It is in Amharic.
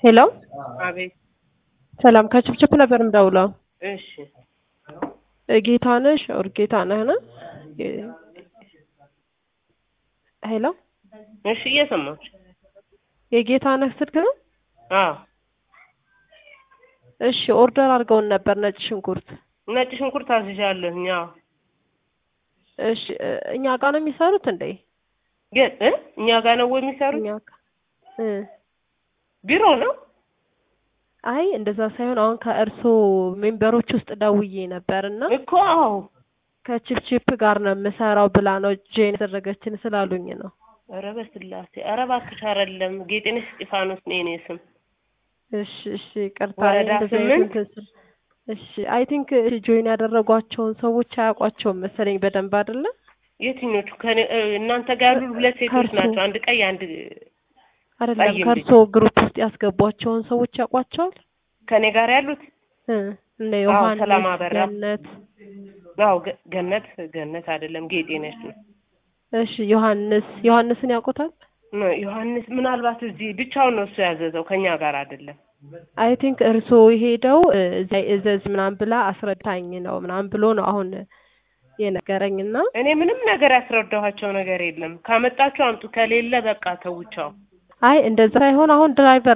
ሄሎ አቤት። ሰላም ከችፕችፕ ነበር የምደውለው። እሺ ጌታነሽ ኦር ጌታነህ ነው? ሄሎ እሺ፣ እየሰማች የጌታነህ ስልክ ነው? አዎ። እሺ ኦርደር አድርገውን ነበር ነጭ ሽንኩርት። ነጭ ሽንኩርት አዝዣለሁኝ። አዎ። እሺ እኛ ጋር ነው የሚሰሩት እንዴ? ግን እ እኛ ጋር ነው ወይ የሚሰሩት? እኛ ጋ እ ቢሮ ነው። አይ እንደዛ ሳይሆን አሁን ከእርሶ ሜምበሮች ውስጥ ደውዬ ነበር እና እኮ አዎ። ከችፕችፕ ጋር ነው የምሰራው ብላ ነው ጄን ያደረገችን ስላሉኝ ነው። ኧረ በስላሴ ኧረ እባክሽ አይደለም። ጌጤነሽ እስጢፋኖስ ነው የኔ ስም። እሺ እሺ ቅርታ ወረዳ እንደዚህ አይነት ስምንት እንትን ስል- እሺ አይ ቲንክ ጆይን ያደረጓቸውን ሰዎች አያውቋቸውም መሰለኝ በደንብ አይደለ? የትኞቹ ከኔ እ እናንተ ጋር ያሉ ሁለት ሴቶች ከእርሶ ናቸው። አንድ ቀይ አንድ አይደለም ጠይም ከእርሶ ግሩፕ ውስጥ ያስገቧቸውን ሰዎች ያውቋቸዋል? ከኔ ጋር ያሉት እ እነ አዎ፣ ዮሐንስ ሰላም አበራ። ገነት አዎ ገ- ገነት ገነት አይደለም ጌጤነሽ ነው። እሺ ዮሐንስ ዮሐንስን ያውቁታል? ነ- ዮሐንስ ምናልባት እዚህ ብቻውን ነው እሱ ያዘዘው ከኛ ጋር አይደለም። አይ ቲንክ እርሶ ሄደው እ እዛ እዘዝ ምናምን ብላ አስረዳኝ ነው ምናምን ብሎ ነው አሁን የነገረኝና እኔ ምንም ነገር ያስረዳኋቸው ነገር የለም። ካመጣችሁ አምጡ፣ ከሌለ በቃ ተውቻው። አይ እንደዛ ሳይሆን አሁን ድራይቨር